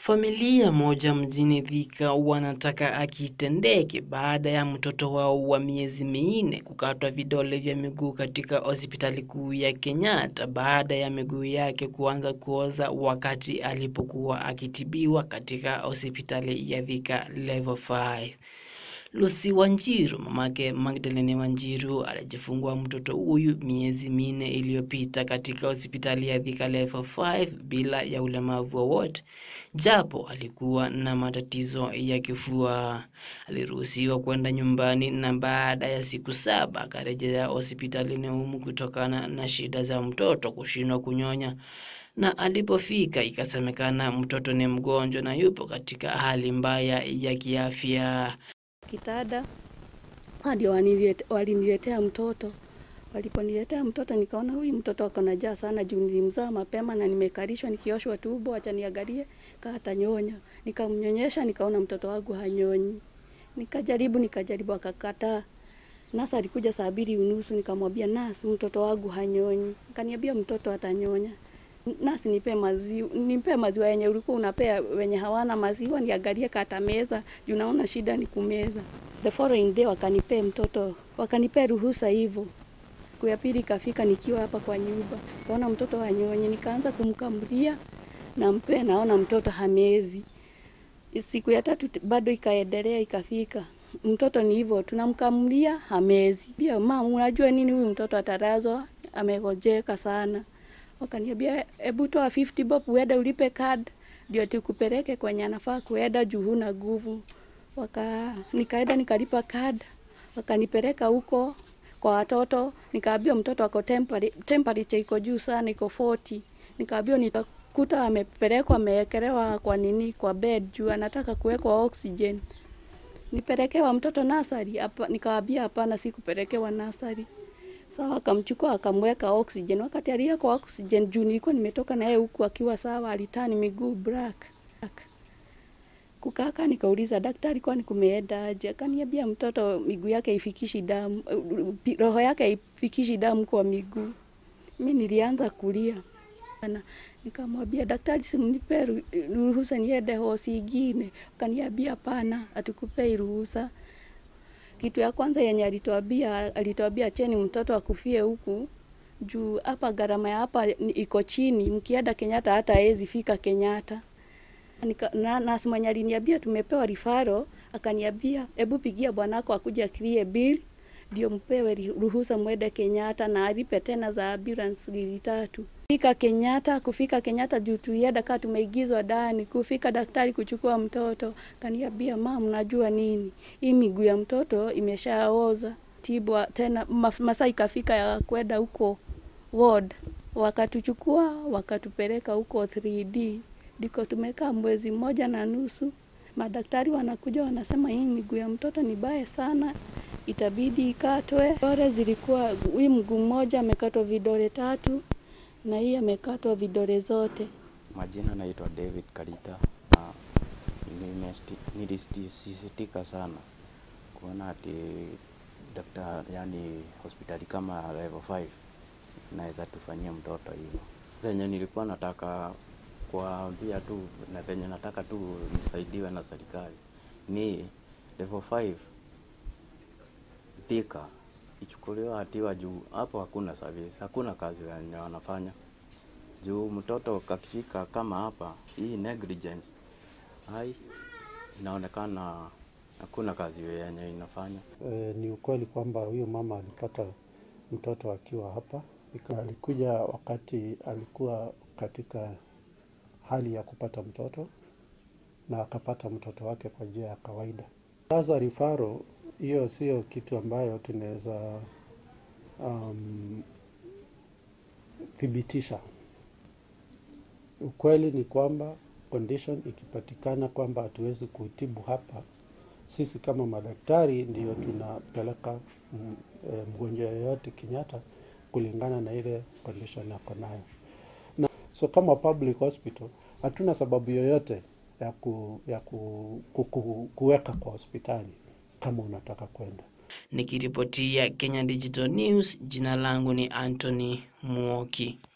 Familia moja mjini Thika wanataka akitendeke baada ya mtoto wao wa miezi minne kukatwa vidole vya miguu katika hospitali kuu ya Kenyatta baada ya miguu yake kuanza kuoza wakati alipokuwa akitibiwa katika hospitali ya Thika Level 5. Lucy Wanjiru, mamake Magdalene Wanjiru, alijifungua mtoto huyu miezi minne iliyopita katika hospitali ya Thika Level 5 bila ya ulemavu wowote, japo alikuwa na matatizo ya kifua. Aliruhusiwa kwenda nyumbani na baada ya siku saba akarejea hospitalini humu kutokana na shida za mtoto kushindwa kunyonya na alipofika ikasemekana mtoto ni mgonjwa na yupo katika hali mbaya ya kiafya. Kitada ndio wanilete- waliniletea mtoto. Waliponiletea mtoto nikaona huyu mtoto ako na njaa sana juu nilimzaa mapema na nimekalishwa nikioshwa tumbo, acha niangalie kama atanyonya. Nikamnyonyesha nikaona mtoto wangu hanyonyi. Nikajaribu nikajaribu akakataa. Nasa alikuja saa mbili unusu nikamwambia nasi mtoto wangu hanyonyi. Akaniambia mtoto atanyonya. Nasi nipe maziwa, nipe maziwa yenye ulikuwa unapea wenye hawana maziwa niangalie kata meza juu naona shida ni kumeza. The following day wakanipea mtoto, wakanipea ruhusa hivyo. Siku ya pili ikafika nikiwa hapa kwa nyumba, kaona mtoto hanyonyi, nikaanza kumkamulia na mpe, naona mtoto hamezi. Siku ya tatu t- bado ikaendelea, ikafika mtoto ni hivyo, tunamkamulia hamezi. Pia mama, unajua nini, huyu mtoto atalazwa, amegojeka sana. Wakaniambia hebu toa 50 bob uende ulipe card ndio tukupeleke kwenye anafaa kuenda juu huna nguvu. Waka nikaenda nikalipa card, wakanipeleka huko kwa watoto, nikaambiwa mtoto ako temperature, temperature iko juu sana, iko 40. Nikaambiwa nitakuta amepelekwa amewekelewa kwa nini kwa bed juu anataka kuwekwa oxygen. Nipelekewa mtoto nasari, hapa nikawaambia hapana, sikupelekewa nasari. Sawa, akamchukua akamweka oxygen. Wakati aliyeko oxygen, juu nilikuwa nimetoka na yeye huku akiwa sawa, alitani miguu black. black. Kukaka nikauliza daktari, kwani kumeenda aje? Akaniambia mtoto miguu yake ifikishi damu, eh, roho yake haifikishi damu kwa miguu. Mi nilianza kulia na nikamwambia daktari, simnipe ru- ruhusa niende hosi ingine. Akaniambia hapana, hatukupei ruhusa kitu ya kwanza yenye alituambia alituambia cheni mtoto akufie huku juu hapa gharama ya hapa ni- iko chini, mkienda Kenyatta hata hawezi fika Kenyatta. Nika, na nasi mwenye aliniambia tumepewa rifaro, akaniambia hebu pigia bwanako akuja clear bill ndio mpewe ri- ruhusa mwende Kenyatta na alipe tena za ambulance gili tatu. Fika Kenyatta, kufika Kenyatta juu tulienda kaa tumeigizwa ndani, kufika daktari kuchukua mtoto, kaniambia mam, najua nini, hii miguu ya mtoto imeshaoza. Tibwa tena maf- masaa ikafika ya kwenda huko ward, wakatuchukua wakatupeleka huko 3D, ndiko tumekaa mwezi mmoja na nusu. Madaktari wanakuja wanasema hii miguu ya mtoto ni baya sana, itabidi ikatwe. Vidole zilikuwa, hii mguu mmoja amekatwa vidole tatu na hii amekatwa vidole zote. Majina naitwa David Karita na nimesti- nilisisitika sana kuona ati daktari, yani hospitali kama level 5 naweza tufanyia mtoto hivyo. Zenye nilikuwa nataka kuambia tu na zenye nataka tu nisaidiwe na serikali ni level 5 Thika ichukuliwa hatua juu hapo hakuna service, hakuna kazi yenye wanafanya juu mtoto kakifika kama hapa, hii negligence hai inaonekana hakuna kazi yenye inafanya. E, ni ukweli kwamba huyu mama alipata mtoto akiwa hapa. Ika- Alikuja wakati alikuwa katika hali ya kupata mtoto na akapata mtoto wake kwa njia ya kawaida. Sasa rifaro hiyo sio kitu ambayo tunaweza um, thibitisha. Ukweli ni kwamba condition ikipatikana kwamba hatuwezi kutibu hapa, sisi kama madaktari ndio tunapeleka mm, eh, mgonjwa yoyote Kenyatta kulingana na ile condition ako nayo. Na, so kama public hospital hatuna sababu yoyote ya, ku, ya ku, ku, ku, kuweka kwa hospitali kama unataka kwenda. Nikiripotia Kenya Digital News, jina langu ni Anthony Muoki.